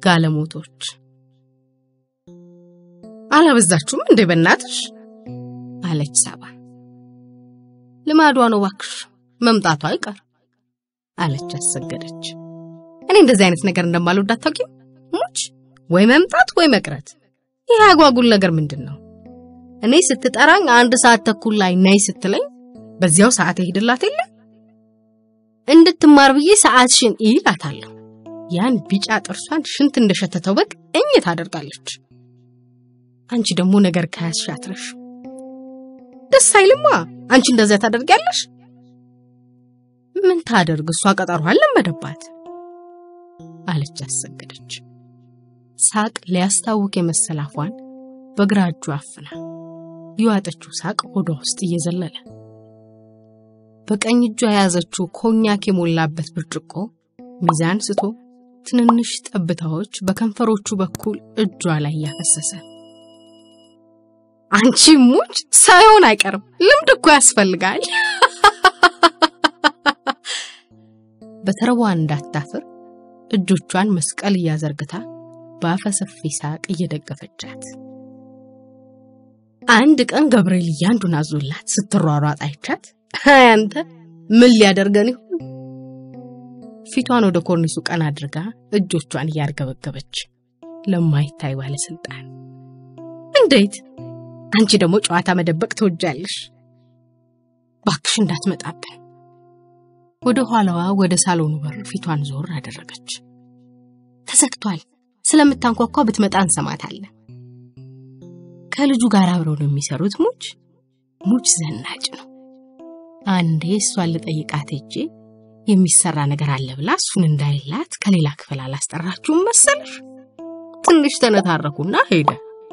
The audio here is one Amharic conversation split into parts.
ጋለሞቶች አላበዛችሁም እንዴ በእናትሽ አለች ሳባ። ልማዷ ነው ባክሽ፣ መምጣቷ አይቀር አለች አሰገደች። እኔ እንደዚህ አይነት ነገር እንደማልወድ አታውቂም? ሙች ወይ መምጣት ወይ መቅረት። ይህ አጓጉል ነገር ምንድን ነው? እኔ ስትጠራኝ አንድ ሰዓት ተኩል ላይ ነይ ስትለኝ በዚያው ሰዓት እሄድላት የለ እንድትማር ብዬ ሰዓትሽን ይላታለሁ። ያን ቢጫ ጥርሷን ሽንት እንደሸተተው በግ እኝ ታደርጋለች። አንቺ ደግሞ ነገር ከያዝሽ አትረሽ። ደስ አይልማ። አንቺ እንደዚያ ታደርጊያለሽ። ምን ታደርግ እሷ ቀጠሯን ለመደባት አለች አሰገደች። ሳቅ ሊያስታውቅ የመሰላፏን በግራ እጁ አፍና የዋጠችው ሳቅ ሆዷ ውስጥ እየዘለለ በቀኝ እጇ የያዘችው ኮኛክ የሞላበት ብርጭቆ ሚዛን ስቶ ትንንሽ ጠብታዎች በከንፈሮቹ በኩል እጇ ላይ እያፈሰሰ አንቺ ሙች ሳይሆን አይቀርም ልምድ እኮ ያስፈልጋል። በተረቧ እንዳታፍር እጆቿን መስቀል እያዘርግታ በአፈሰፊ ሳቅ እየደገፈቻት አንድ ቀን ገብርኤል እያንዱን አዞላት ስትሯሯጥ አይቻት አንተ ምን ሊያደርገን ይሆን? ፊቷን ወደ ኮርኒሱ ቀን አድርጋ እጆቿን እያርገበገበች ለማይታይ ባለስልጣን እንዴት አንቺ ደግሞ ጨዋታ መደበቅ ትወጃለሽ። ባክሽ እንዳትመጣብን። ወደ ኋላዋ ወደ ሳሎኑ በር ፊቷን ዞር አደረገች። ተዘግቷል። ስለምታንኳኳ ብትመጣ እንሰማታለን። ከልጁ ጋር አብረው ነው የሚሰሩት። ሙች ሙች ዘናጭ ነው። አንዴ እሷን ልጠይቃት ሄጄ የሚሰራ ነገር አለ ብላ እሱን እንዳይላት ከሌላ ክፍል አላስጠራችሁም መሰለሽ። ትንሽ ተነታረኩና ሄደ።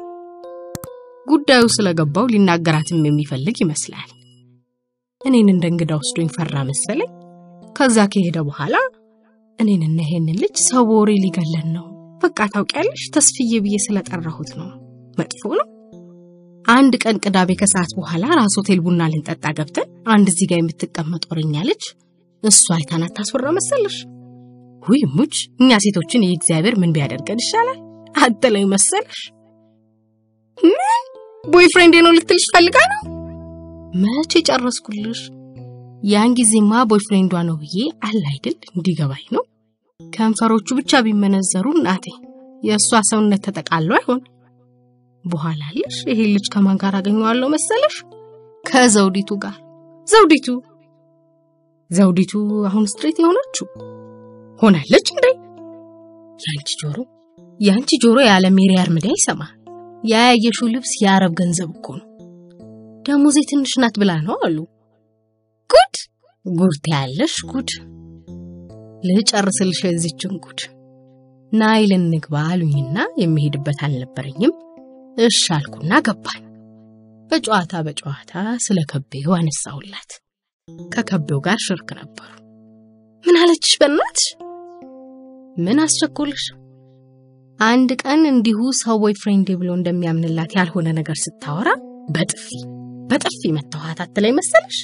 ጉዳዩ ስለገባው ሊናገራትም የሚፈልግ ይመስላል። እኔን እንደ እንግዳ ወስዶኝ ፈራ መሰለኝ። ከዛ ከሄደ በኋላ እኔንና ይሄንን ልጅ ሰው በወሬ ሊገለን ነው፣ በቃ ታውቂያለሽ፣ ተስፍዬ ብዬ ስለጠራሁት ነው። መጥፎ ነው። አንድ ቀን ቅዳሜ ከሰዓት በኋላ ራስ ሆቴል ቡና ልንጠጣ ገብተን አንድ እዚህ ጋር የምትቀመጥ ወሬኛ ልጅ እሷ አይታን አታስወራ መሰለሽ? ውይ ሙች፣ እኛ ሴቶችን የእግዚአብሔር ምን ቢያደርገን ይሻላል አትለኝ መሰለሽ? ምን ቦይፍሬንድ ነው ልትልሽ ፈልጋ ነው? መቼ ጨረስኩልሽ? ያን ጊዜማ ቦይፍሬንዷ ነው ብዬ አለ አይደል እንዲገባኝ ነው። ከንፈሮቹ ብቻ ቢመነዘሩ እናቴ የእሷ ሰውነት ተጠቃሎ አይሆን። በኋላ ልሽ ይሄ ልጅ ከማን ጋር አገኘዋለሁ መሰለሽ? ከዘውዲቱ ጋር። ዘውዲቱ ዘውዲቱ አሁን ስትሬት የሆነችው ሆናለች እንዴ? ያንቺ ጆሮ ያንቺ ጆሮ ያለ ሜሪ አርምዳ ይሰማ። ያያየሽው ልብስ የአረብ ገንዘብ እኮ ነው። ደሞዜ ትንሽ ናት ብላ ነው አሉ። ጉድ ጉድ ታያለሽ ጉድ። ልጨርስልሽ የዚችን ጉድ። ናይል እንግባ አሉኝና የሚሄድበት አልነበረኝም። እሽ አልኩና ገባን። በጨዋታ በጨዋታ ስለ ከቤው አነሳሁላት። ከከቤው ጋር ሽርክ ነበሩ። ምን አለችሽ በእናትሽ? ምን አስቸኮልሽ? አንድ ቀን እንዲሁ ሰው ቦይፍሬንድ ብሎ እንደሚያምንላት ያልሆነ ነገር ስታወራ በጥፊ በጥፊ መተዋት አትለኝ መሰለሽ?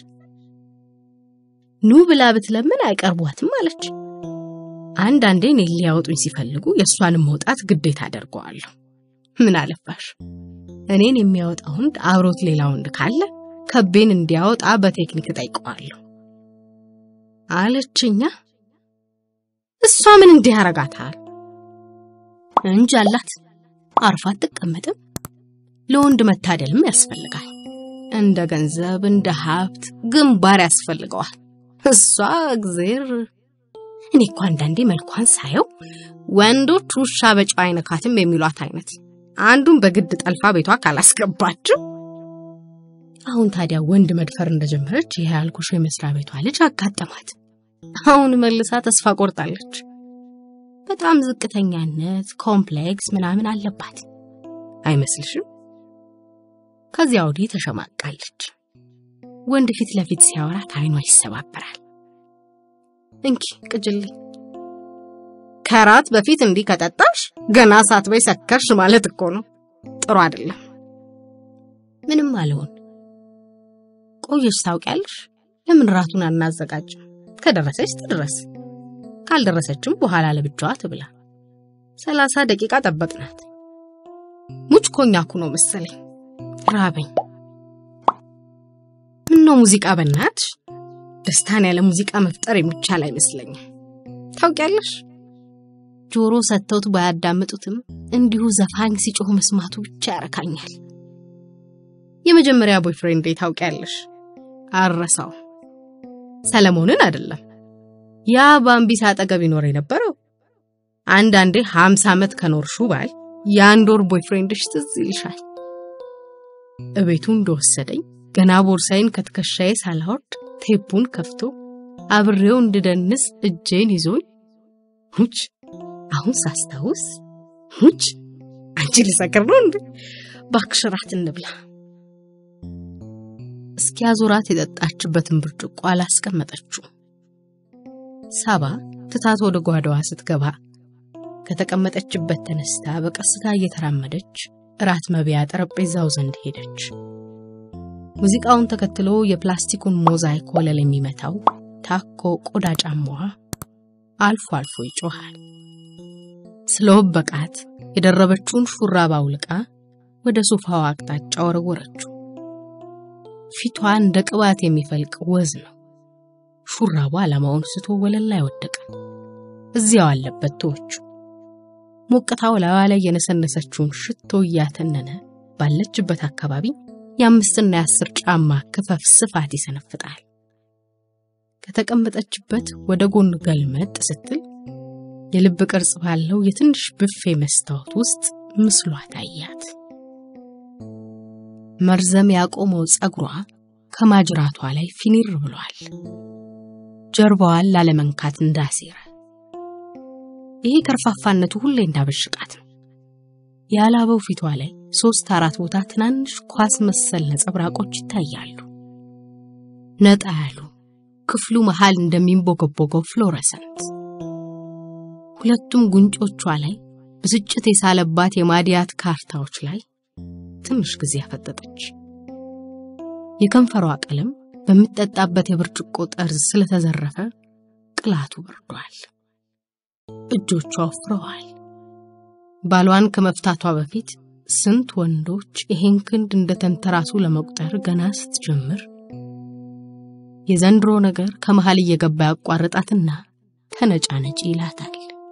ኑ ብላ ብትለምን አይቀርቧትም አለች። አንዳንዴ እኔን ሊያወጡኝ ሲፈልጉ የእሷንም መውጣት ግዴታ አደርገዋለሁ። ምን አለፋሽ እኔን የሚያወጣ ወንድ አብሮት ሌላ ወንድ ካለ ከቤን እንዲያወጣ በቴክኒክ ጠይቀዋለሁ አለችኛ። እሷ ምን እንዲህ ያረጋታል? እንጂ አላት አርፋ አትቀመጥም። ለወንድ መታደልም ያስፈልጋል። እንደ ገንዘብ እንደ ሀብት ግንባር ያስፈልገዋል። እሷ እግዜር እኔ እኮ አንዳንዴ መልኳን ሳየው ወንዶች ውሻ በጨው አይነካትም የሚሏት አይነት አንዱን በግድ ጠልፋ ቤቷ ካላስገባችው። አሁን ታዲያ ወንድ መድፈር እንደጀመረች ይሄ ያልኩሽ የመስሪያ ቤቷ ልጅ አጋጠማት። አሁን መልሳ ተስፋ ቆርጣለች። በጣም ዝቅተኛነት ኮምፕሌክስ ምናምን አለባት አይመስልሽም? ከዚያ ወዲህ ተሸማቃለች። ወንድ ፊት ለፊት ሲያወራት አይኗ ይሰባበራል። እንኪ ቅጅልኝ። ከራት በፊት እንዲህ ከጠጣሽ ገና ሳትበይ ሰከርሽ ማለት እኮ ነው። ጥሩ አይደለም። ምንም አልሆን። ቆየሽ ታውቂያለሽ። ለምን ራቱን አናዘጋጅም? ከደረሰች ትድረስ፣ ካልደረሰችም በኋላ ለብቻዋ ትብላ። ሰላሳ ደቂቃ ጠበቅናት። ሙች ኮኛኩ ነው መሰለኝ ራበኝ። ምነው ሙዚቃ በናትሽ? ደስታን ያለ ሙዚቃ መፍጠር የሚቻል አይመስለኝም። ታውቂያለሽ፣ ጆሮ ሰጥተውት ባያዳምጡትም እንዲሁ ዘፋኝ ሲጮህ መስማቱ ብቻ ያረካኛል። የመጀመሪያ ቦይፍሬንዴ ታውቂያለሽ፣ አረሳው ሰለሞንን አይደለም ያ በአምቢሳ አጠገብ ይኖር የነበረው አንዳንዴ ሀምሳ ዓመት ከኖርሹ ባል የአንድ ወር ቦይፍሬንድሽ ትዝ ይልሻል። እቤቱ እንደወሰደኝ ገና ቦርሳይን ከትከሻዬ ሳላወርድ ቴፑን ከፍቶ አብሬው እንድደንስ እጄን ይዞኝ ሙች አሁን ሳስታውስ ሙች አንቺ ልሰክር ነው እንዴ? እባክሽ እራት እንብላ። እስኪያዞራት የጠጣችበትን ብርጭቆ አላስቀመጠችው። ሳባ ትታት ወደ ጓዳዋ ስትገባ ከተቀመጠችበት ተነስታ በቀስታ እየተራመደች እራት መብያ ጠረጴዛው ዘንድ ሄደች። ሙዚቃውን ተከትሎ የፕላስቲኩን ሞዛይክ ወለል የሚመታው ታኮ ቆዳ ጫማዋ አልፎ አልፎ ይጮኻል። ስለወበቃት የደረበችውን ሹራብ አውልቃ ወደ ሶፋዋ አቅጣጫ ወረወረችው። ፊቷ እንደ ቅባት የሚፈልቅ ወዝ ነው። ሹራቡ ዓላማውን ስቶ ወለል ላይ ወደቀ። እዚያው አለበት ተወቹ። ሞቅታው ላዋ ላይ የነሰነሰችውን ሽቶ እያተነነ ባለችበት አካባቢ የአምስትና የአስር ጫማ ክፈፍ ስፋት ይሰነፍጣል። ከተቀመጠችበት ወደ ጎን ገልመጥ ስትል የልብ ቅርጽ ባለው የትንሽ ብፌ መስታወት ውስጥ ምስሏ ታያት። መርዘም ያቆመው ጸጉሯ ከማጅራቷ ላይ ፊኒር ብሏል። ጀርባዋን ላለመንካት እንዳሴረ ይሄ ከርፋፋነቱ ሁሌ እንዳበሽቃት ነው። ያላበው ፊቷ ላይ ሶስት አራት ቦታ ትናንሽ ኳስ መሰል ነጸብራቆች ይታያሉ። ነጣ ያሉ ክፍሉ መሃል እንደሚንቦገቦገው ፍሎረሰንት። ሁለቱም ጉንጮቿ ላይ ብስጭት የሳለባት የማዲያት ካርታዎች ላይ ትንሽ ጊዜ አፈጠጠች። የከንፈሯ ቀለም በምትጠጣበት የብርጭቆ ጠርዝ ስለተዘረፈ ቅላቱ በርዷል። እጆቿ ወፍረዋል። ባሏን ከመፍታቷ በፊት ስንት ወንዶች ይሄን ክንድ እንደተንተራሱ ለመቁጠር ገና ስትጀምር የዘንድሮ ነገር ከመሃል እየገባ ያቋርጣትና ተነጫነጪ ይላታል።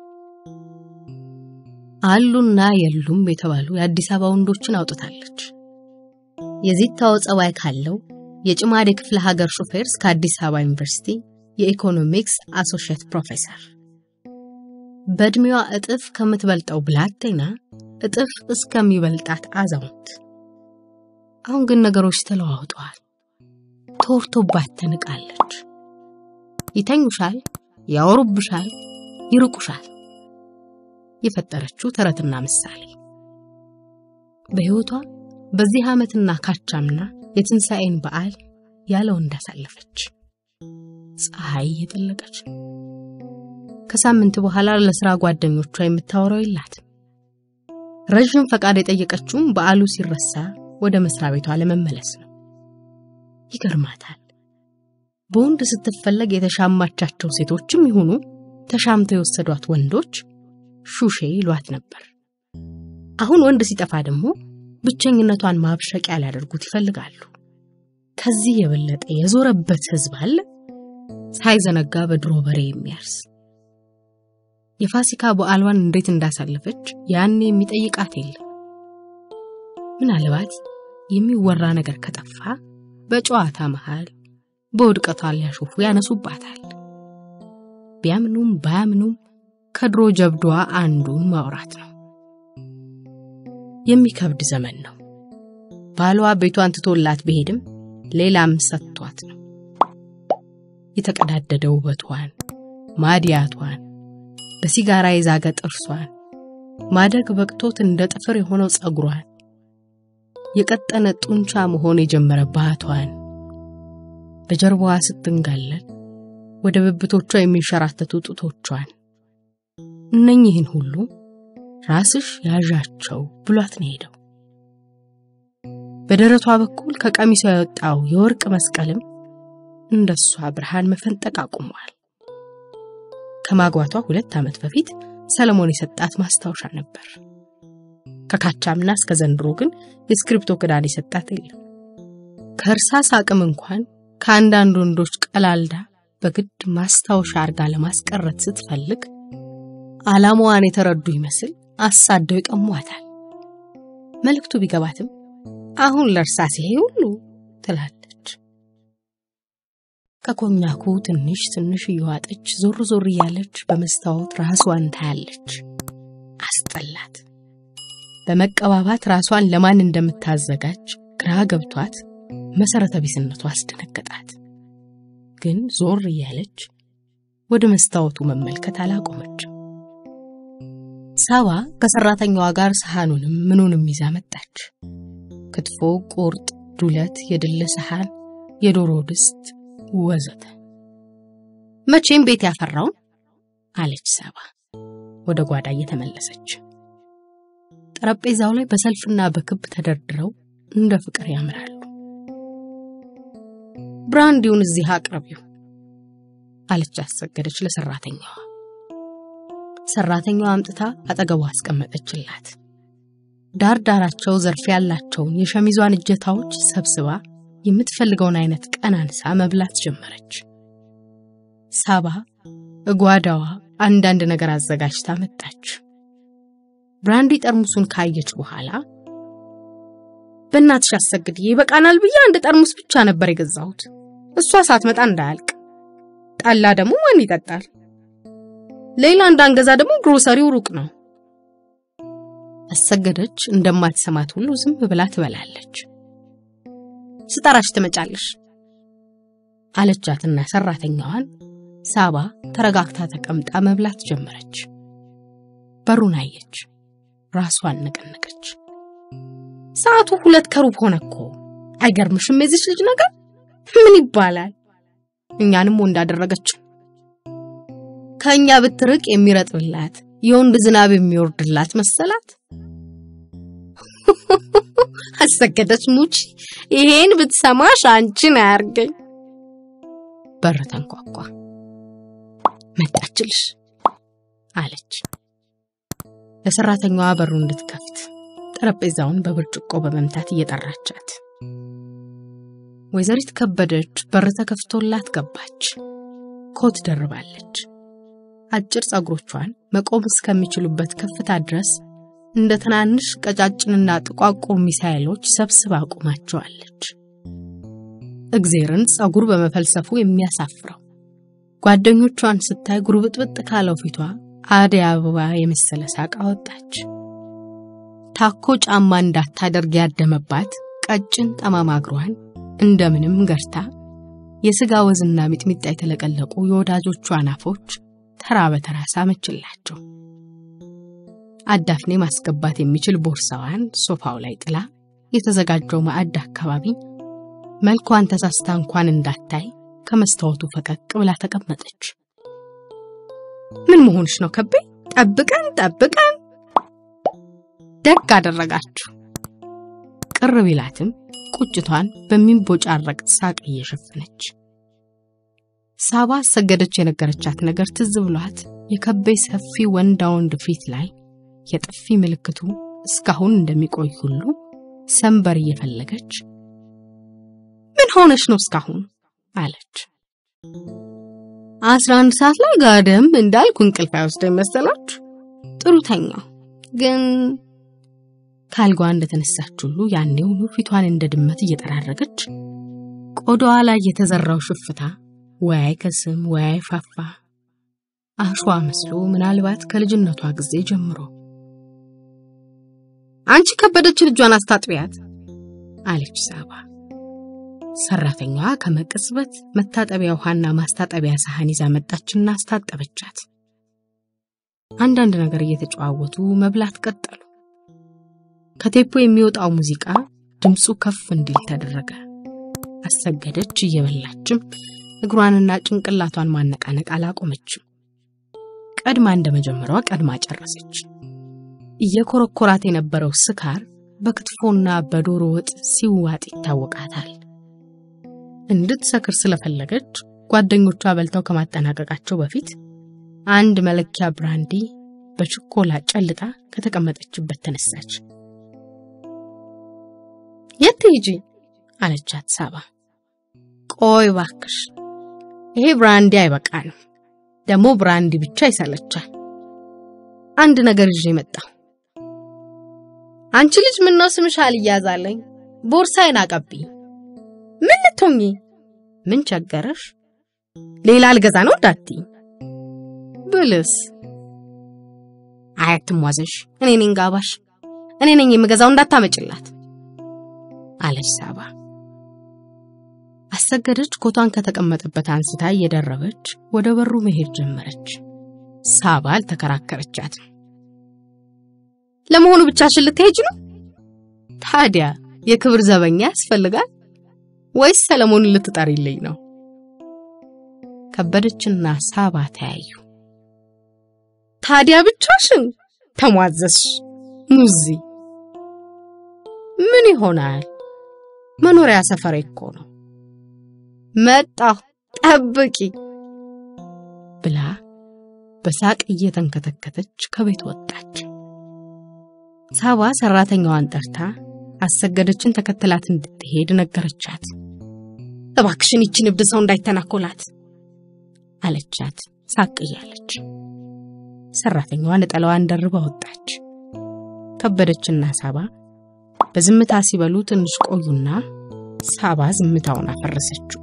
አሉና የሉም የተባሉ የአዲስ አበባ ወንዶችን አውጥታለች። የዚታው ጸባይ ካለው የጭማዴ ክፍለ ሀገር ሾፌር እስከ አዲስ አበባ ዩኒቨርሲቲ የኢኮኖሚክስ አሶሺየት ፕሮፌሰር በእድሜዋ እጥፍ ከምትበልጠው ብላቴና እጥፍ እስከሚበልጣት አዛውንት። አሁን ግን ነገሮች ተለዋውጠዋል። ተወርቶባት ተንቃለች። ይተኙሻል፣ ያወሩብሻል፣ ይርቁሻል። የፈጠረችው ተረትና ምሳሌ በሕይወቷ በዚህ ዓመትና ካቻምና የትንሣኤን በዓል ያለው እንዳሳለፈች ፀሐይ እየጠለቀች ነው። ከሳምንት በኋላ ለሥራ ጓደኞቿ የምታወራው የላትም። ረዥም ፈቃድ የጠየቀችውም በዓሉ ሲረሳ ወደ መስሪያ ቤቷ ለመመለስ ነው። ይገርማታል። በወንድ ስትፈለግ የተሻማቻቸው ሴቶችም ይሁኑ ተሻምተው የወሰዷት ወንዶች ሹሼ ይሏት ነበር። አሁን ወንድ ሲጠፋ ደግሞ ብቸኝነቷን ማብሸቂያ ሊያደርጉት ይፈልጋሉ። ከዚህ የበለጠ የዞረበት ሕዝብ አለ? ሳይዘነጋ በድሮ በሬ የሚያርስ የፋሲካ በዓሏን እንዴት እንዳሳለፈች ያኔ የሚጠይቃት የለም። ምናልባት የሚወራ ነገር ከጠፋ በጨዋታ መሃል በውድቀቷ ሊያሾፉ ያነሱባታል። ቢያምኑም ባያምኑም ከድሮ ጀብዷ አንዱን ማውራት ነው። የሚከብድ ዘመን ነው። ባሏ ቤቷን ትቶላት ቢሄድም ሌላም ሰጥቷት ነው። የተቀዳደደ ውበቷን፣ ማዲያቷን፣ በሲጋራ የዛገ ጥርሷን፣ ማደግ በቅቶት እንደ ጥፍር የሆነው ጸጉሯን፣ የቀጠነ ጡንቻ መሆን የጀመረ ባቷን፣ በጀርባዋ ስትንጋለል ወደ ብብቶቿ የሚንሸራተቱ ጡቶቿን እነኚህን ሁሉ ራስሽ ያዣቸው ብሏት ነው ሄደው። በደረቷ በኩል ከቀሚሷ የወጣው የወርቅ መስቀልም እንደሷ ብርሃን መፈንጠቅ አቁሟል። ከማግባቷ ሁለት ዓመት በፊት ሰለሞን የሰጣት ማስታወሻ ነበር። ከካቻምና እስከ ዘንድሮ ግን የስክሪፕቶ ክዳን የሰጣት የለም። ከእርሳስ አቅም እንኳን ከአንዳንድ ወንዶች ቀላልዳ በግድ ማስታወሻ አርጋ ለማስቀረት ስትፈልግ ዓላማዋን የተረዱ ይመስል አሳደው ይቀሟታል። መልእክቱ ቢገባትም አሁን ለእርሳስ ይሄ ሁሉ ትላለች። ከኮኛኩ ትንሽ ትንሽ እየዋጠች ዞር ዞር እያለች በመስታወት ራሷን ታያለች። አስጠላት። በመቀባባት ራሷን ለማን እንደምታዘጋጅ ግራ ገብቷት መሰረተ ቢስነቷ አስደነገጣት። ግን ዞር እያለች ወደ መስታወቱ መመልከት አላቆመችም። ሳባ ከሰራተኛዋ ጋር ሰሃኑንም ምኑንም ይዛ መጣች። ክትፎ፣ ቁርጥ፣ ዱለት፣ የድል ሰሃን፣ የዶሮ ድስት ወዘተ። መቼም ቤት ያፈራውን አለች ሳባ ወደ ጓዳ እየተመለሰች። ጠረጴዛው ላይ በሰልፍና በክብ ተደርድረው እንደ ፍቅር ያምራሉ። ብራንዲውን እዚህ አቅርቢው አለች አሰገደች ለሰራተኛዋ። ሰራተኛዋ አምጥታ አጠገቧ አስቀመጠችላት። ዳር ዳራቸው ዘርፍ ያላቸውን የሸሚዟን እጀታዎች ሰብስባ የምትፈልገውን አይነት ቀናንሳ መብላት ጀመረች። ሳባ እጓዳዋ አንዳንድ ነገር አዘጋጅታ መጣች። ብራንዲ ጠርሙሱን ካየች በኋላ በእናትሽ አሰግድ ይበቃናል ብዬ አንድ ጠርሙስ ብቻ ነበር የገዛሁት፣ እሷ ሳትመጣ እንዳያልቅ። ጠላ ደግሞ ማን ይጠጣል? ሌላ እንዳንገዛ ደግሞ ግሮሰሪው ሩቅ ነው። አሰገደች እንደማትሰማት ሁሉ ዝም ብላ ትበላለች። ስጠራሽ ትመጫለሽ አለቻትና ሰራተኛዋን ሳባ ተረጋግታ ተቀምጣ መብላት ጀመረች። በሩን አየች፣ ራሷን ነቀነቀች። ሰዓቱ ሁለት ከሩብ ሆነ እኮ። አይገርምሽም? የዚች ልጅ ነገር ምን ይባላል? እኛንም ወንድ አደረገችን። ከእኛ ብትርቅ የሚረጥብላት የወንድ ዝናብ የሚወርድላት መሰላት። አሰገደች ሙች ይሄን ብትሰማሽ አንቺን አያርገኝ። በር ተንኳኳ። መጣችልሽ አለች ለሰራተኛዋ በሩ እንድትከፍት ጠረጴዛውን በብርጭቆ በመምታት እየጠራቻት። ወይዘሪት ከበደች በር ተከፍቶላት ገባች። ኮት ደርባለች። አጭር ጸጉሮቿን መቆም እስከሚችሉበት ከፍታ ድረስ እንደ ትናንሽ ቀጫጭንና ጥቋቁር ሚሳይሎች ሰብስባ አቁማቸዋለች። እግዜርን ጸጉር በመፈልሰፉ የሚያሳፍረው ጓደኞቿን ስታይ ጉርብጥብጥ ካለው ፊቷ አደይ አበባ የመሰለ ሳቅ አወጣች። ታኮ ጫማ እንዳታደርግ ያደመባት ቀጭን ጠማማ እግሯን እንደምንም ገርታ የስጋ ወዝና ሚጥሚጣ የተለቀለቁ የወዳጆቿን አፎች ተራ በተራ ሳመችላቸው። አዳፍኔ ማስገባት የሚችል ቦርሳዋን ሶፋው ላይ ጥላ የተዘጋጀው ማዕድ አካባቢ መልኳን ተሳስታ እንኳን እንዳታይ ከመስታወቱ ፈቀቅ ብላ ተቀመጠች። ምን መሆንሽ ነው ከቤ? ጠብቀን ጠብቀን ደግ አደረጋችሁ። ቅር ቢላትም ቁጭቷን በሚንቦጫረቅ ሳቅ እየሸፈነች ሳባ ሰገደች የነገረቻት ነገር ትዝ ብሏት የከቤ ሰፊ ወንዳ ወንድ ፊት ላይ የጥፊ ምልክቱ እስካሁን እንደሚቆይ ሁሉ ሰንበር እየፈለገች ምን ሆነሽ ነው እስካሁን አለች። አስራ አንድ ሰዓት ላይ ጋደም እንዳልኩ እንቅልፍ አይወስደኝ መሰላችሁ? ጥሩ ተኛው ግን ካልጓ እንደተነሳች ሁሉ ያኔውኑ ፊቷን እንደ ድመት እየጠራረገች ቆዳዋ ላይ የተዘራው ሽፍታ ወይ አይከስም ወይ አይፋፋ አሸዋ መስሎ ምናልባት ከልጅነቷ ጊዜ ጀምሮ አንቺ ከበደች ልጇን አስታጥቢያት አለች ሳባ። ሰራተኛዋ ከመቅጽበት መታጠቢያ ውሃና ማስታጠቢያ ሳህን ይዛ መጣችና አስታጠበቻት። አንዳንድ ነገር እየተጨዋወቱ መብላት ቀጠሉ። ከቴፖ የሚወጣው ሙዚቃ ድምፁ ከፍ እንዲል ተደረገ። አሰገደች እየበላችም እግሯንና ጭንቅላቷን ማነቃነቅ አላቆመችም። ቀድማ እንደመጀመሯ ቀድማ ጨረሰች። እየኮረኮራት የነበረው ስካር በክትፎና በዶሮ ወጥ ሲዋጥ ይታወቃታል። እንድትሰክር ስለፈለገች ጓደኞቿ በልተው ከማጠናቀቃቸው በፊት አንድ መለኪያ ብራንዲ በችኮላ ጨልጣ ከተቀመጠችበት ተነሳች። የት ሂጂ አለቻት ሳባ። ቆይ ባክሽ፣ ይሄ ብራንዲ አይበቃንም። ደግሞ ብራንዲ ብቻ ይሰለቻል። አንድ ነገር ይዤ መጣሁ። አንቺ ልጅ ምን ነው ስምሽ አልያዛለኝ? ቦርሳዬን አቀብኝ። ምን ልትሆኚ? ምን ቸገረሽ? ሌላ አልገዛ ነው እንዳትዪ ብልስ አያትሟዘሽ እኔ ነኝ ጋባሽ፣ እኔ ነኝ የምገዛው እንዳታመጭላት አለች ሳባ። አሰገደች ኮቷን ከተቀመጠበት አንስታ እየደረበች ወደ በሩ መሄድ ጀመረች። ሳባ አልተከራከረቻትም። ለመሆኑ ብቻሽን ልትሄጂ ነው? ታዲያ የክብር ዘበኛ ያስፈልጋል ወይስ ሰለሞንን ልትጠሪልኝ ነው? ከበደችና ሳባ ተያዩ። ታዲያ ብቻሽን ተሟዘዝሽ? ሙዚ ምን ይሆናል? መኖሪያ ሰፈሬ እኮ ነው። መጣሁ ጠብቂ ብላ በሳቅ እየተንከተከተች ከቤት ወጣች። ሳባ ሰራተኛዋን ጠርታ አሰገደችን ተከትላት እንድትሄድ ነገረቻት። እባክሽን ይችን እብድ ሰው እንዳይተናኮላት አለቻት ሳቅ እያለች። ሰራተኛዋ ነጠላዋን ደርባ ወጣች። ከበደችና ሳባ በዝምታ ሲበሉ ትንሽ ቆዩና ሳባ ዝምታውን አፈረሰችው።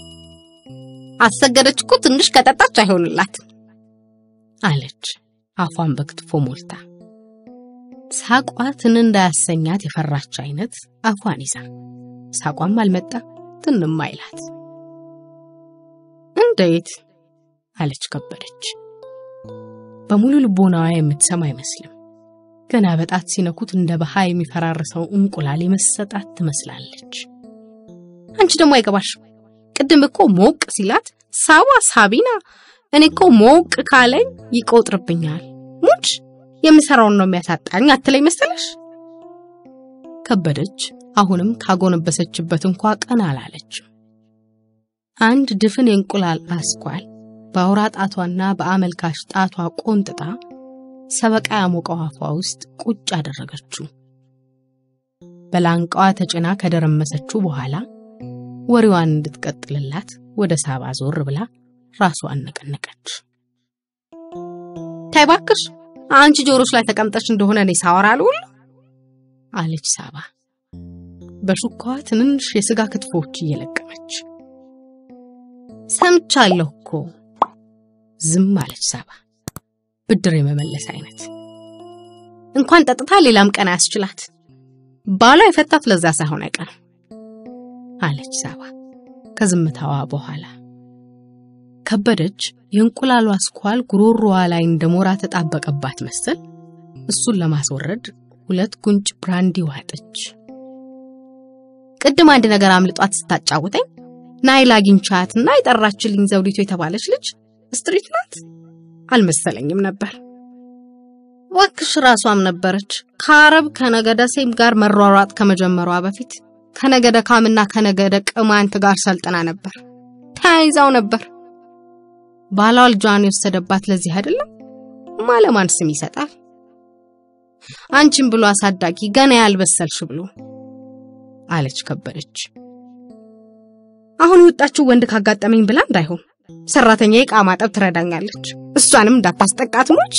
አሰገደች እኮ ትንሽ ከጠጣች አይሆንላት አለች አፏን በክትፎ ሞልታ። ሳቋ ትን እንዳያሰኛት የፈራች አይነት አፏን ይዛ ሳቋም አልመጣ ትንም አይላት። እንዴት አለች ከበደች። በሙሉ ልቦናዋ የምትሰማ አይመስልም። ገና በጣት ሲነኩት እንደ በሃ የሚፈራርሰው እንቁላል የመሰጣት ትመስላለች። አንቺ ደግሞ አይገባሽም። ቅድም እኮ ሞቅ ሲላት ሳባ ሳቢና፣ እኔ እኮ ሞቅ ካለኝ ይቆጥርብኛል። ሙች የምሰራውን ነው የሚያሳጣኝ አትለኝ መሰለሽ። ከበደች አሁንም ካጎነበሰችበት እንኳ ቀና አላለችም። አንድ ድፍን የእንቁላል አስኳል በአውራ ጣቷና በአመልካሽ ጣቷ ቆንጥጣ ሰበቃ ያሞቀው አፏ ውስጥ ቁጭ አደረገችው። በላንቃዋ ተጭና ከደረመሰችው በኋላ ወሬዋን እንድትቀጥልላት ወደ ሳባ ዞር ብላ ራሷን ነቀነቀች። ተይ እባክሽ አንቺ ጆሮች ላይ ተቀምጠሽ እንደሆነ እኔ ሳወራ አልውል አለች ሳባ በሹካዋ ትንንሽ የስጋ ክትፎች እየለቀመች። ሰምቻለሁ እኮ ዝም አለች ሳባ ብድር የመመለስ አይነት። እንኳን ጠጥታ ሌላም ቀን አያስችላት። ባሏ የፈታት ለዛ ሳይሆን አይቀርም አለች ሳባ ከዝምታዋ በኋላ። ከበደች የእንቁላሉ አስኳል ጉሮሮዋ ላይ እንደ ሞራ ተጣበቀባት መሰል እሱን ለማስወረድ ሁለት ጉንጭ ብራንዲ ዋጠች። ቅድም አንድ ነገር አምልጧት ስታጫውተኝ ናይል አግኝቻትና የጠራችልኝ ዘውዲቱ የተባለች ልጅ ስትሪት ናት አልመሰለኝም ነበር። እባክሽ ራሷም ነበረች። ከአረብ ከነገደ ሴም ጋር መሯሯጥ ከመጀመሯ በፊት ከነገደ ካምና ከነገደ ቅማንት ጋር ሰልጥና ነበር። ተያይዛው ነበር። ባሏ ልጇን የወሰደባት ለዚህ አይደለም። ማለማን ስም ይሰጣል? አንቺን ብሎ አሳዳጊ ገና ያልበሰልሽ ብሎ አለች ከበደች። አሁን የወጣችው ወንድ ካጋጠመኝ ብላ እንዳይሆን ሰራተኛ ዕቃ ማጠብ ትረዳኛለች። እሷንም እንዳታስጠቃት ሞች።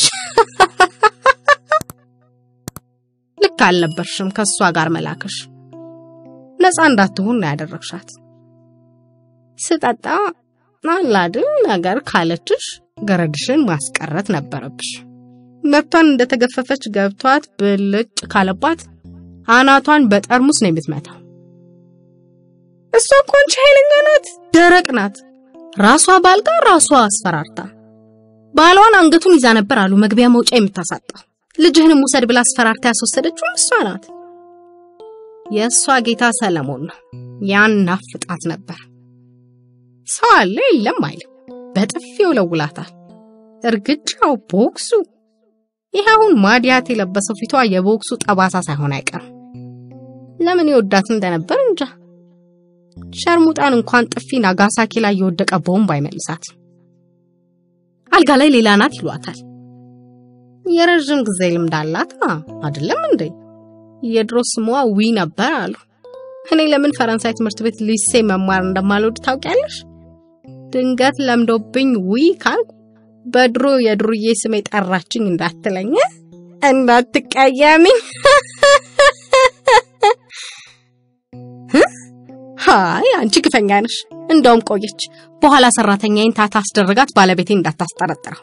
ልክ አልነበርሽም ከእሷ ጋር መላክሽ። ነፃ እንዳትሆን ነው ያደረግሻት። ስጠጣ አላድን ነገር ካለችሽ ገረድሽን ማስቀረት ነበረብሽ። መብቷን እንደተገፈፈች ገብቷት ብልጭ ካለባት አናቷን በጠርሙስ ነው የምትመታው። እሷ እኮ አንቺ ኃይለኛ ናት፣ ደረቅ ናት። ራሷ ባልጋ ራሷ አስፈራርታ ባሏን አንገቱን ይዛ ነበር አሉ መግቢያ መውጫ የምታሳጣው። ልጅህንም ውሰድ ብላ አስፈራርታ ያስወሰደችው እሷ ናት። የእሷ ጌታ ሰለሞን ነው። ያን ናፍጣት ነበር። ሰው አለ የለም አይልም። በጥፊው ለውላታል። እርግጫው፣ ቦክሱ ይህ አሁን ማዲያት የለበሰው ፊቷ የቦክሱ ጠባሳ ሳይሆን አይቀርም። ለምን የወዳት እንደነበር እንጃ። ሸርሙጣን እንኳን ጥፊ ናጋሳኪ ላይ የወደቀ ቦምብ አይመልሳት። አልጋ ላይ ሌላ ናት ይሏታል። የረዥም ጊዜ ልምድ አላት አይደለም እንዴ? የድሮ ስሟ ዊ ነበር አሉ። እኔ ለምን ፈረንሳይ ትምህርት ቤት ሊሴ መማር እንደማልወድ ታውቂያለሽ? ድንገት ለምዶብኝ ዊ ካልኩ በድሮ የድሩዬ ስሜ ጠራችኝ እንዳትለኝ እንዳትቀየሚኝ። ሃይ አንቺ ግፈኛ ነሽ። እንደውም ቆየች። በኋላ ሰራተኛዬን ታታ አስደረጋት ባለቤቴ እንዳታስጠረጥረው።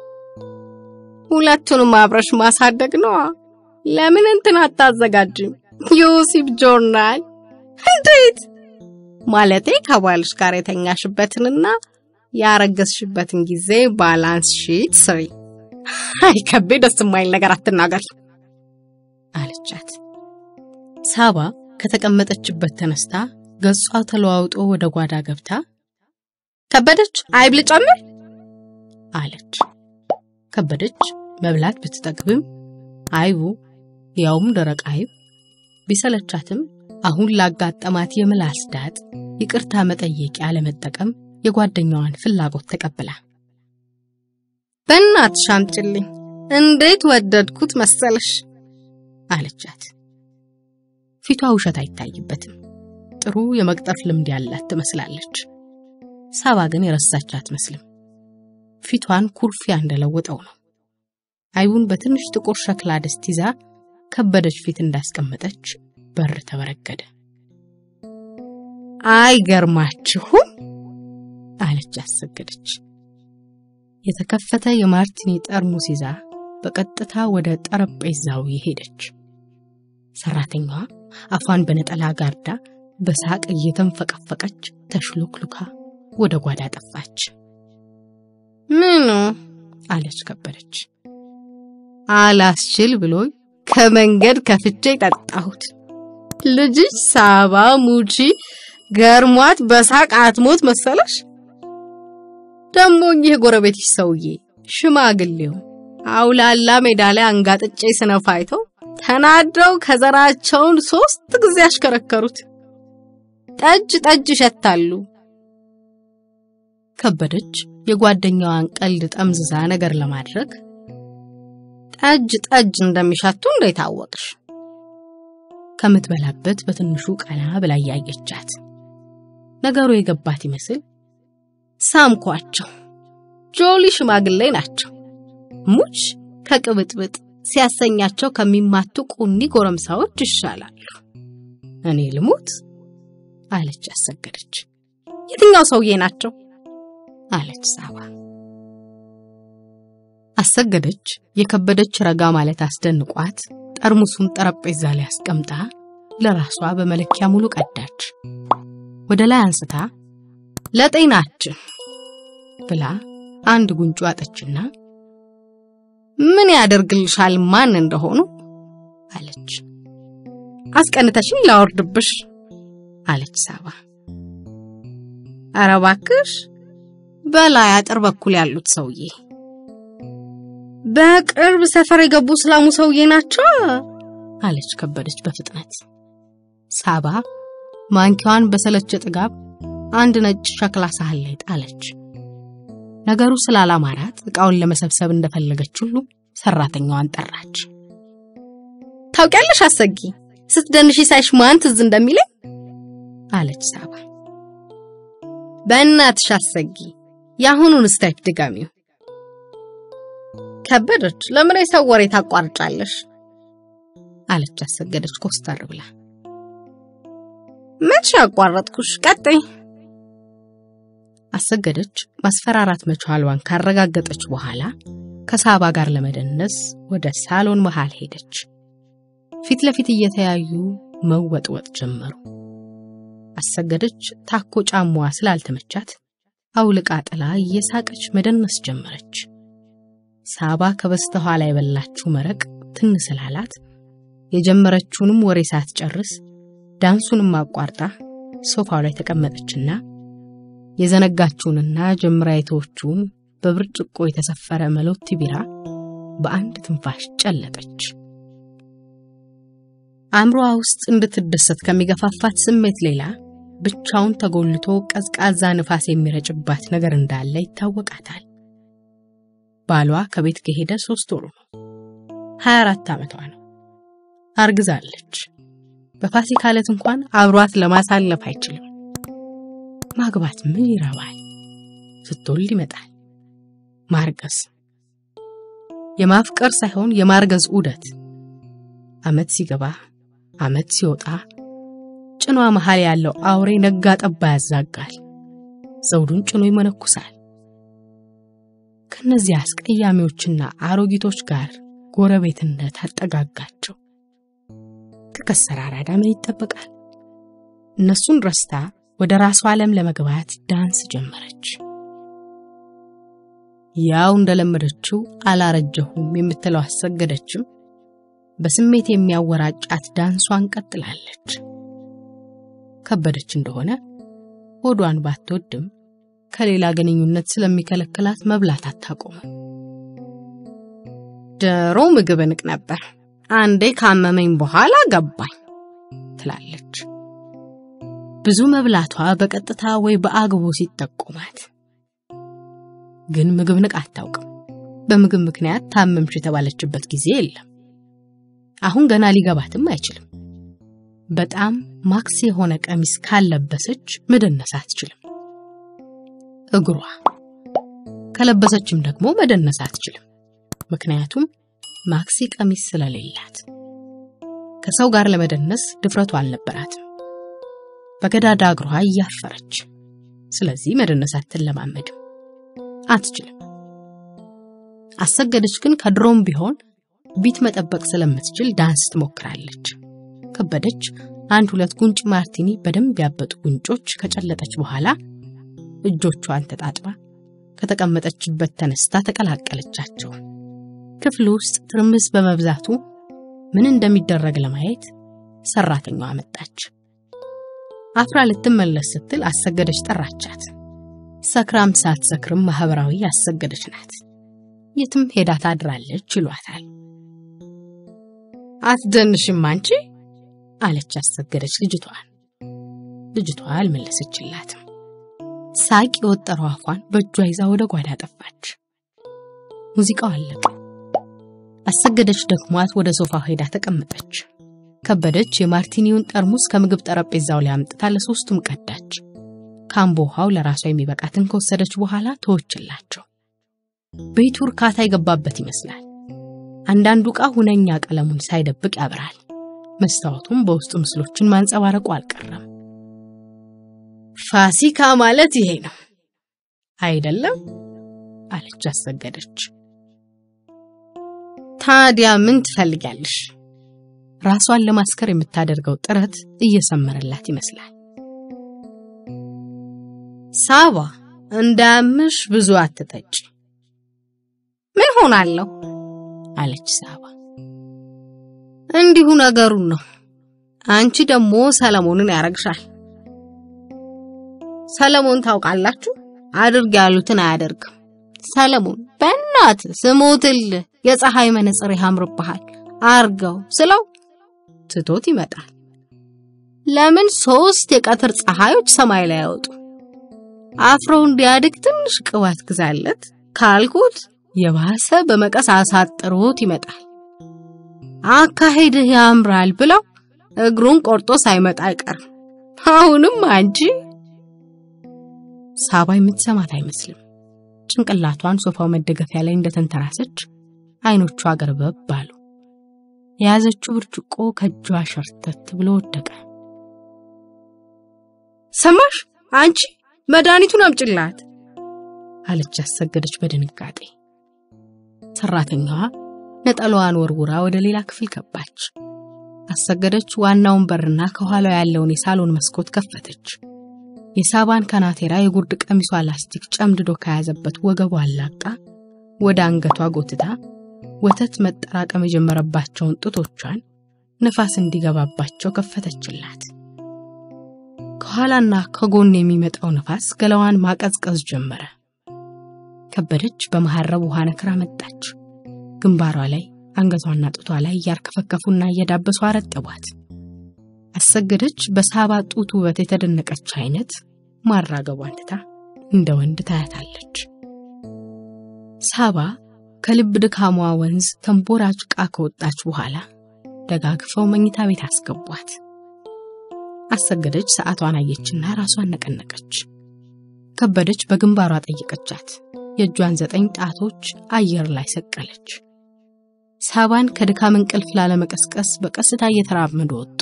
ሁለቱንም አብረሽ ማሳደግ ነዋ። ለምን እንትን አታዘጋጅም? ዮሲፍ ጆርናል። እንዴት ማለቴ ከባልሽ ጋር የተኛሽበትንና ያረገዝሽበትን ጊዜ ባላንስ ሺት ስሪ። አይ ከቤ ደስ የማይል ነገር አትናገሪ አለቻት። ሳባ ከተቀመጠችበት ተነስታ ገጿ ተለዋውጦ ወደ ጓዳ ገብታ ከበደች አይብ ልጨምር አለች። ከበደች መብላት ብትጠግብም አይቡ ያውም ደረቅ አይብ ቢሰለቻትም አሁን ላጋጠማት የምላስ ዳጥ ይቅርታ መጠየቂያ ለመጠቀም የጓደኛዋን ፍላጎት ተቀብላ በእናትሽ አምጪልኝ፣ እንዴት ወደድኩት መሰለሽ አለቻት። ፊቷ ውሸት አይታይበትም። ጥሩ የመቅጠፍ ልምድ ያላት ትመስላለች። ሳባ ግን የረሳች አትመስልም። ፊቷን ኩርፊያ እንደለወጠው ነው። አይቡን በትንሽ ጥቁር ሸክላ ድስት ይዛ ከበደች ፊት እንዳስቀመጠች በር ተበረገደ። አይገርማችሁም አለች አሰገደች። የተከፈተ የማርቲኒ ጠርሙስ ይዛ በቀጥታ ወደ ጠረጴዛው ሄደች። ሰራተኛዋ አፏን በነጠላ ጋርዳ በሳቅ እየተንፈቀፈቀች ተሽሎክሉካ ወደ ጓዳ ጠፋች። ምኑ አለች ከበደች። አላስችል ብሎኝ ከመንገድ ከፍቼ ጠጣሁት። ልጅሽ ሳባ ሙቺ ገርሟት በሳቅ አትሞት መሰለሽ? ደሞ ይህ ጎረቤትሽ ሰውዬ ሽማግሌው አውላላ ሜዳ ላይ አንጋጥጬ ስነፋ አይተው ተናደው ከዘራቸውን ሶስት ጊዜ አሽከረከሩት። ጠጅ ጠጅ ይሸታሉ። ከበደች የጓደኛዋን ቀልድ ጠምዝዛ ነገር ለማድረግ ጠጅ ጠጅ እንደሚሸቱ እንዴት አወቅሽ? ከምትበላበት በትንሹ ቀና ብላ ያየቻት ነገሩ የገባት ይመስል ሳምኳቸው። ጆሊ ሽማግሌ ናቸው። ሙች ከቅብጥብጥ ሲያሰኛቸው ከሚማቱ ቁኒ ጎረምሳዎች ይሻላሉ። እኔ ልሙት አለች አሰገደች። የትኛው ሰውዬ ናቸው? አለች ሳባ። አሰገደች የከበደች ረጋ ማለት አስደንቋት ጠርሙሱን ጠረጴዛ ላይ አስቀምጣ ለራሷ በመለኪያ ሙሉ ቀዳች። ወደ ላይ አንስታ ለጤናችን ብላ አንድ ጉንጩ አጠችና ምን ያደርግልሻል ማን እንደሆኑ አለች። አስቀንተሽኝ ላወርድብሽ አለች ሳባ። ኧረ እባክሽ በላይ አጥር በኩል ያሉት ሰውዬ በቅርብ ሰፈር የገቡ እስላሙ ሰውዬ ናቸው አለች ከበደች በፍጥነት። ሳባ ማንኪያዋን በሰለቸ ጥጋብ አንድ ነጭ ሸክላ ሳህን ላይ ጣለች። ነገሩ ስላላማራት እቃውን ለመሰብሰብ እንደፈለገች ሁሉ ሰራተኛዋን ጠራች። ታውቂያለሽ አሰጊ ስትደንሺ ሳይሽ ማን ትዝ እንደሚለኝ አለች ሳባ። በእናትሽ አሰጊ የአሁኑን ስታይፕ ድጋሚው። ከበደች ለምን የሰው ወሬ ታቋርጫለሽ? አለች አሰገደች ኮስተር ብላ። መቼ ያቋረጥኩሽ? ቀጥይ። አሰገደች ማስፈራራት መቻሏን ካረጋገጠች በኋላ ከሳባ ጋር ለመደነስ ወደ ሳሎን መሃል ሄደች። ፊት ለፊት እየተያዩ መወጥወጥ ጀመሩ። አሰገደች ታኮ ጫማዋ ስላልተመቻት አውልቃ ጥላ እየሳቀች መደነስ ጀመረች። ሳባ ከበስተኋላ የበላችው መረቅ ትን ስላላት የጀመረችውንም ወሬ ሳትጨርስ ዳንሱንም አቋርጣ ሶፋው ላይ ተቀመጠችና የዘነጋችውንና ጀምራ የተወችውን በብርጭቆ የተሰፈረ መሎቲ ቢራ በአንድ ትንፋሽ ጨለጠች። አእምሮዋ ውስጥ እንድትደሰት ከሚገፋፋት ስሜት ሌላ ብቻውን ተጎልቶ ቀዝቃዛ ንፋስ የሚረጭባት ነገር እንዳለ ይታወቃታል። ባሏ ከቤት ከሄደ ሶስት ወሩ ነው። 24 ዓመቷ ነው። አርግዛለች። በፋሲካ ዕለት እንኳን አብሯት ለማሳለፍ አይችልም። ማግባት ምን ይረባል? ስትወልድ ይመጣል ማርገዝ። የማፍቀር ሳይሆን የማርገዝ ዑደት። ዓመት ሲገባ ዓመት ሲወጣ ጭኗ መሃል ያለው አውሬ ነጋ ጠባ ያዛጋል። ዘውዱን ጭኖ ይመነኩሳል። ከነዚህ አስቀያሚዎችና አሮጊቶች ጋር ጎረቤትነት አጠጋጋቸው። ከከሰረ አራዳ ምን ይጠበቃል? እነሱን ረስታ ወደ ራሷ ዓለም ለመግባት ዳንስ ጀመረች። ያው እንደለመደችው አላረጀሁም የምትለው አሰገደችም በስሜት የሚያወራጫት ዳንሷን ቀጥላለች። ከበደች እንደሆነ ሆዷን ባትወድም ከሌላ ግንኙነት ስለሚከለክላት መብላት አታቆምም። ድሮ ምግብ እንቅ ነበር፣ አንዴ ካመመኝ በኋላ ገባኝ ትላለች። ብዙ መብላቷ በቀጥታ ወይ በአግቦ ሲጠቆማት ግን ምግብ ንቅ አታውቅም። በምግብ ምክንያት ታመምሽ የተባለችበት ጊዜ የለም። አሁን ገና ሊገባትም አይችልም። በጣም ማክስ የሆነ ቀሚስ ካለበሰች መደነስ አትችልም። እግሯ ከለበሰችም ደግሞ መደነስ አትችልም። ምክንያቱም ማክሲ ቀሚስ ስለሌላት ከሰው ጋር ለመደነስ ድፍረቱ አልነበራትም። በገዳዳ እግሯ እያፈረች፣ ስለዚህ መደነስ አትለማመድም፣ አትችልም። አሰገደች ግን ከድሮም ቢሆን ቢት መጠበቅ ስለምትችል ዳንስ ትሞክራለች። ከበደች አንድ ሁለት ጉንጭ ማርቲኒ በደንብ ያበጡ ጉንጮች ከጨለጠች በኋላ እጆቿን ተጣጥባ ከተቀመጠችበት ተነስታ ተቀላቀለቻቸው። ክፍል ውስጥ ትርምስ በመብዛቱ ምን እንደሚደረግ ለማየት ሰራተኛዋ መጣች። አፍራ ልትመለስ ስትል አሰገደች ጠራቻት። ሰክራም ሳትሰክርም ማህበራዊ አሰገደች ናት። የትም ሄዳ ታድራለች ይሏታል። አትደንሽም አንቺ አለች አሰገደች ልጅቷን። ልጅቷ አልመለሰችላትም። ሳቅ የወጠረው አፏን በእጇ ይዛ ወደ ጓዳ ጠፋች። ሙዚቃው አለቀ። አሰገደች ደክሟት ወደ ሶፋው ሄዳ ተቀመጠች። ከበደች የማርቲኒውን ጠርሙስ ከምግብ ጠረጴዛው ላይ አምጥታ ለሶስቱም ቀዳች። ካምቦ ውሃው ለራሷ የሚበቃትን ከወሰደች በኋላ ተወችላቸው። ቤቱ እርካታ የገባበት ይመስላል። አንዳንዱ ዕቃ ሁነኛ ቀለሙን ሳይደብቅ ያበራል። መስታወቱም በውስጡ ምስሎችን ማንጸባረቁ አልቀረም። ፋሲካ ማለት ይሄ ነው አይደለም? አለች አሰገደች። ታዲያ ምን ትፈልጊያለሽ? ራሷን ለማስከር የምታደርገው ጥረት እየሰመረላት ይመስላል። ሳባ እንዳያምሽ ብዙ አትጠጪ። ምን ሆናለሁ? አለች ሳባ። እንዲሁ ነገሩን ነው። አንቺ ደግሞ ሰለሞንን ያረግሻል። ሰለሞን ታውቃላችሁ፣ አድርግ ያሉትን አያደርግም። ሰለሞን በእናት ስሞትል የፀሐይ መነጽር ያምርብሃል አርገው ስለው ትቶት ይመጣል። ለምን ሶስት የቀትር ፀሐዮች ሰማይ ላይ ያወጡ? አፍረው እንዲያድግ ትንሽ ቅባት ግዛለት ካልኩት የባሰ በመቀስ አሳጥሮት ይመጣል። አካሄድህ ያምራል ብለው እግሩን ቆርጦ ሳይመጣ አይቀርም። አሁንም አንቺ ሳባ የምትሰማት አይመስልም። ጭንቅላቷን ሶፋው መደገፊያ ላይ እንደተንተራሰች አይኖቿ ገርበብ አሉ። የያዘችው ብርጭቆ ከእጇ ሸርተት ብሎ ወደቀ። ሰማሽ አንቺ መድኃኒቱን አምጭላት አለች አሰገደች በድንጋጤ። ሰራተኛዋ ነጠላዋን ወርውራ ወደ ሌላ ክፍል ገባች። አሰገደች ዋናውን በርና ከኋላው ያለውን የሳሎን መስኮት ከፈተች። የሳባን ከናቴራ የጉርድ ቀሚሷ ላስቲክ ጨምድዶ ከያዘበት ወገቧ አላቃ ወደ አንገቷ ጎትታ ወተት መጠራቀም የጀመረባቸውን ጡቶቿን ነፋስ እንዲገባባቸው ከፈተችላት። ከኋላና ከጎን የሚመጣው ነፋስ ገላዋን ማቀዝቀዝ ጀመረ። ከበደች በመሐረብ ውሃ ነክራ መጣች። ግንባሯ ላይ አንገቷና ጡቷ ላይ እያርከፈከፉና እየዳበሱ አረጠቧት። አሰገደች በሳባ ጡት ውበት የተደነቀች አይነት ማራገቧን ትታ እንደ ወንድ ታያታለች። ሳባ ከልብ ድካሟ ወንዝ ተንቦራጭቃ ከወጣች በኋላ ደጋግፈው መኝታ ቤት አስገቧት። አሰገደች ሰዓቷን አየችና ራሷን ነቀነቀች። ከበደች በግንባሯ ጠየቀቻት። የእጇን ዘጠኝ ጣቶች አየር ላይ ሰቀለች። ሳባን ከድካም እንቅልፍ ላለመቀስቀስ በቀስታ እየተራመዱ ወጡ።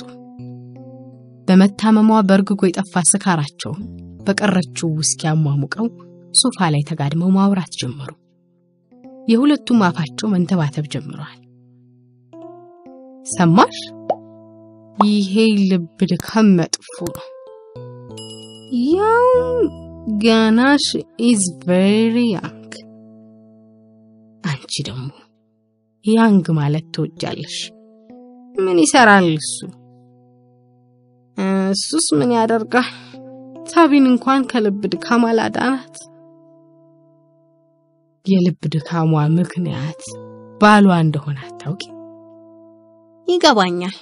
በመታመሟ በእርግጎ የጠፋ ስካራቸውን በቀረችው ውስኪ አሟሙቀው ሶፋ ላይ ተጋድመው ማውራት ጀመሩ። የሁለቱም አፋቸው መንተባተብ ጀምረዋል። ሰማሽ? ይሄ ልብ ድካም መጥፎ ነው። ያው ገናሽ ኢዝ ቬሪ ያንግ። አንቺ ደግሞ ያንግ ማለት ትወጃለሽ። ምን ይሰራል እሱ? እሱስ ምን ያደርጋል? ሳቢን እንኳን ከልብ ድካም አላዳናት። የልብ ድካሟ ምክንያት ባሏ እንደሆነ አታውቂ? ይገባኛል።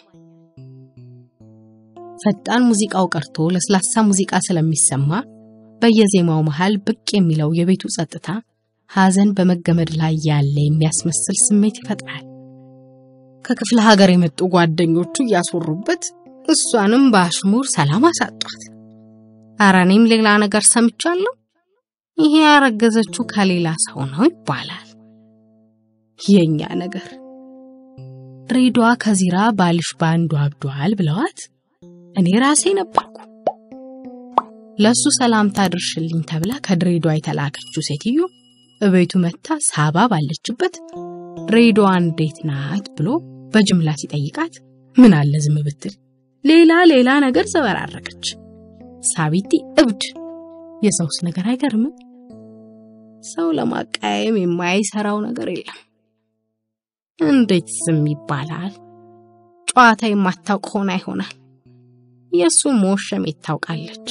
ፈጣን ሙዚቃው ቀርቶ ለስላሳ ሙዚቃ ስለሚሰማ በየዜማው መሃል ብቅ የሚለው የቤቱ ጸጥታ ሐዘን በመገመድ ላይ ያለ የሚያስመስል ስሜት ይፈጥራል። ከክፍለ ሀገር የመጡ ጓደኞቹ እያስወሩበት እሷንም በአሽሙር ሰላም አሳጧት። ኧረ እኔም ሌላ ነገር ሰምቻለሁ። ይሄ ያረገዘችው ከሌላ ሰው ነው ይባላል። የኛ ነገር ድሬዳዋ ከዚራ ባልሽ በአንዱ አብዷል ብለዋት እኔ ራሴ ነበርኩ። ለሱ ሰላምታ ድርሽልኝ ተብላ ከድሬዳዋ የተላከችው ሴትዮ እቤቱ መታ ሳባ ባለችበት ድሬዳዋ እንዴት ናት ብሎ በጅምላ ሲጠይቃት ምን አለ ዝም ብትል ሌላ ሌላ ነገር ዘበራረቀች። ሳቢቲ እብድ። የሰውስ ነገር አይገርምም? ሰው ለማቃየም የማይሰራው ነገር የለም። እንዴት ዝም ይባላል? ጨዋታ የማታውቅ ሆና ይሆናል። የእሱ መወሸሜት ታውቃለች።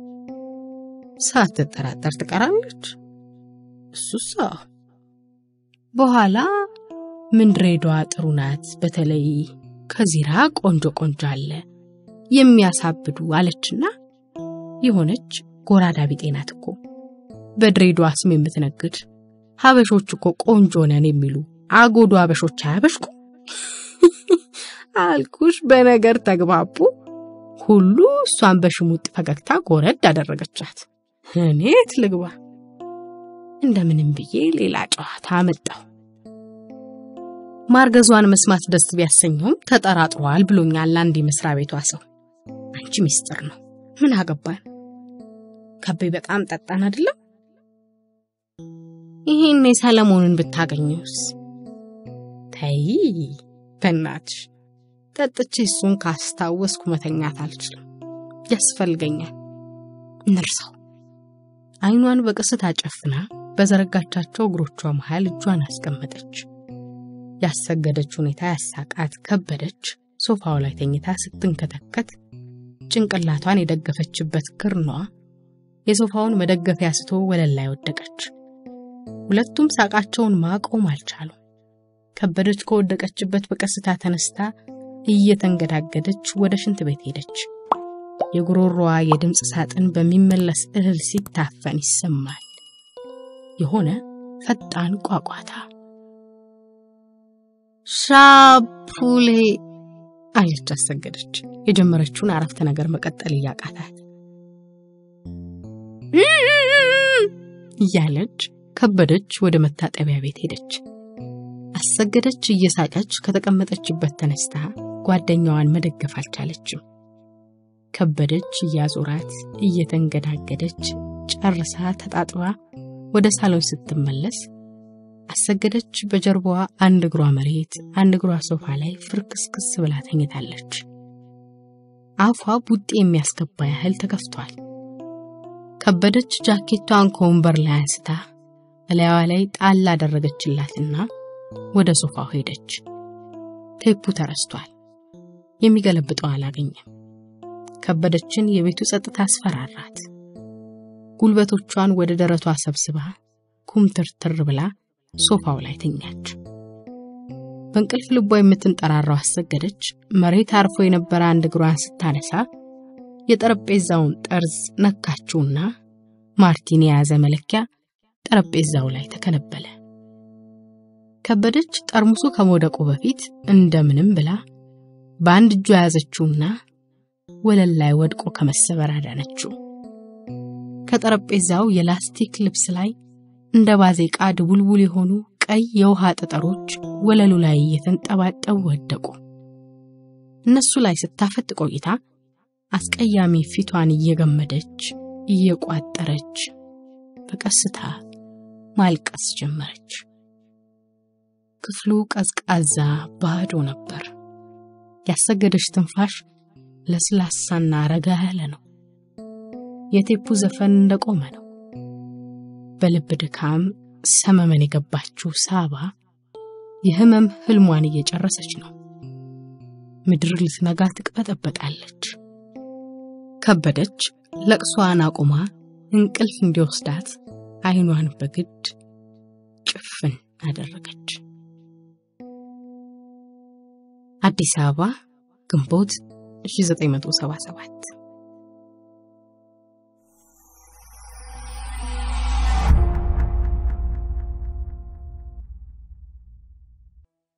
ሳትጠራጠር ትቀራለች። እሱስ በኋላ ምን ድሬዳዋ ጥሩ ናት፣ በተለይ ከዚራ ቆንጆ ቆንጆ አለ የሚያሳብዱ አለችና የሆነች ጎራዳ ቢጤ ናት እኮ በድሬዳዋ ስም የምትነግድ ሀበሾች እኮ ቆንጆ ነን የሚሉ አጎዶ ሀበሾች አያበሽኩ አልኩሽ። በነገር ተግባቡ ሁሉ እሷን በሽሙጥ ፈገግታ ጎረድ አደረገቻት። እኔት ልግባ እንደምንም ብዬ ሌላ ጨዋታ አመጣው። ማርገዟን መስማት ደስ ቢያሰኘውም ተጠራጥሯል ብሎኛል አንድ የመስሪያ ቤቷ ሰው። አንቺ ሚስጥር ነው ምን አገባን? ከቤ በጣም ጠጣን አይደለም? ይሄን ሰለሞንን ብታገኘውስ? ተይ በእናትሽ ጠጥቼ እሱን ካስታወስኩ መተኛት አልችልም፣ ያስፈልገኛል። እንርሳው። አይኗን በቀስታ ጨፍና በዘረጋቻቸው እግሮቿ መሃል እጇን አስቀመጠች። ያሰገደች ሁኔታ ያሳቃት ከበደች ሶፋው ላይ ተኝታ ስትንከተከት ጭንቅላቷን የደገፈችበት ክርኗ የሶፋውን መደገፊያ ስቶ ወለል ላይ ወደቀች። ሁለቱም ሳቃቸውን ማቆም አልቻሉም። ከበደች ከወደቀችበት በቀስታ ተነስታ እየተንገዳገደች ወደ ሽንት ቤት ሄደች። የጉሮሮዋ የድምፅ ሳጥን በሚመለስ እህል ሲታፈን ይሰማል። የሆነ ፈጣን ቋቋታ። ሻፑሌ አለች አሰገደች፣ የጀመረችውን አረፍተ ነገር መቀጠል እያቃታት እያለች ከበደች ወደ መታጠቢያ ቤት ሄደች። አሰገደች እየሳቀች ከተቀመጠችበት ተነስታ ጓደኛዋን መደገፍ አልቻለችም። ከበደች እያዞራት እየተንገዳገደች ጨርሳ ተጣጥባ ወደ ሳሎን ስትመለስ አሰገደች በጀርባዋ አንድ እግሯ መሬት አንድ እግሯ ሶፋ ላይ ፍርክስክስ ብላ ተኝታለች። አፏ ቡጤ የሚያስገባ ያህል ተከፍቷል። ከበደች ጃኬቷን ከወንበር ላይ አንስታ እላያዋ ላይ ጣል አደረገችላትና ወደ ሶፋው ሄደች። ቴፑ ተረስቷል። የሚገለብጠው አላገኘም። ከበደችን የቤቱ ጸጥታ አስፈራራት። ጉልበቶቿን ወደ ደረቷ ሰብስባ ኩምትርትር ብላ ሶፋው ላይ ተኛች። በእንቅልፍ ልቧ የምትንጠራራው አሰገደች መሬት አርፎ የነበረ አንድ እግሯን ስታነሳ የጠረጴዛውን ጠርዝ ነካችውና ማርቲን የያዘ መለኪያ ጠረጴዛው ላይ ተከነበለ። ከበደች ጠርሙሱ ከመውደቁ በፊት እንደምንም ብላ በአንድ እጇ ያዘችውና ወለል ላይ ወድቆ ከመሰበር አዳነችው። ከጠረጴዛው የላስቲክ ልብስ ላይ እንደ ባዜቃ ድቡልቡል የሆኑ ቀይ የውሃ ጠጠሮች ወለሉ ላይ እየተንጠባጠቡ ወደቁ። እነሱ ላይ ስታፈጥ ቆይታ አስቀያሚ ፊቷን እየገመደች እየቋጠረች በቀስታ ማልቀስ ጀመረች። ክፍሉ ቀዝቃዛ ባዶ ነበር። ያሰገደች ትንፋሽ ለስላሳና ረጋ ያለ ነው። የቴፑ ዘፈን እንደቆመ ነው። በልብ ድካም ሰመመን የገባችው ሳባ የህመም ህልሟን እየጨረሰች ነው። ምድር ልትነጋ ትቅበጠበጣለች። ከበደች ለቅሷን አቁማ እንቅልፍ እንዲወስዳት አይኗን በግድ ጭፍን አደረገች። አዲስ አበባ ግንቦት 1977